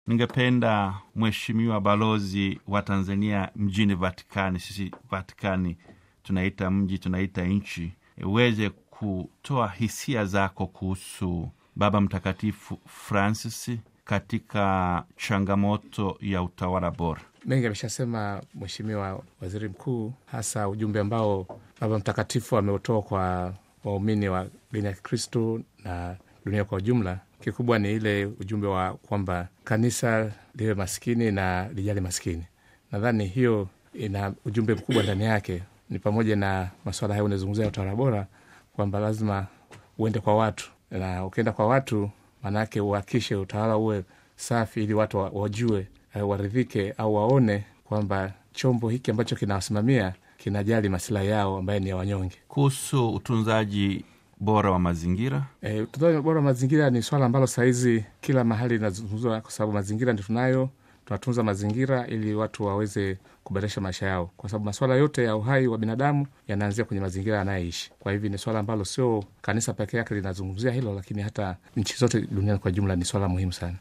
Ningependa Mheshimiwa balozi wa Tanzania mjini Vatikani, sisi Vatikani tunaita mji, tunaita nchi, uweze kutoa hisia zako kuhusu Baba Mtakatifu Francis katika changamoto ya utawala bora. Mengi ameshasema Mheshimiwa Waziri Mkuu, hasa ujumbe ambao Baba Mtakatifu ameutoa kwa waumini wa dini ya Kikristu na dunia kwa ujumla. Kikubwa ni ile ujumbe wa kwamba kanisa liwe maskini na lijali maskini. Nadhani hiyo ina ujumbe mkubwa ndani yake, ni pamoja na masuala hayo unazungumzia utawala bora, kwamba lazima uende kwa watu, na ukienda kwa watu maanake uhakishe utawala uwe safi, ili watu wajue, waridhike au waone kwamba chombo hiki ambacho kinawasimamia kinajali masilahi yao ambaye ni ya wanyonge. Kuhusu utunzaji bora wa mazingira, E, utunzaji bora wa mazingira ni swala ambalo sahizi kila mahali linazungumzwa, kwa sababu mazingira ndio tunayo. Tunatunza mazingira ili watu waweze kuboresha maisha yao, kwa sababu masuala yote ya uhai wa binadamu yanaanzia kwenye mazingira anayeishi. Kwa hivyo ni swala ambalo sio kanisa peke yake linazungumzia hilo, lakini hata nchi zote duniani kwa jumla ni swala muhimu sana.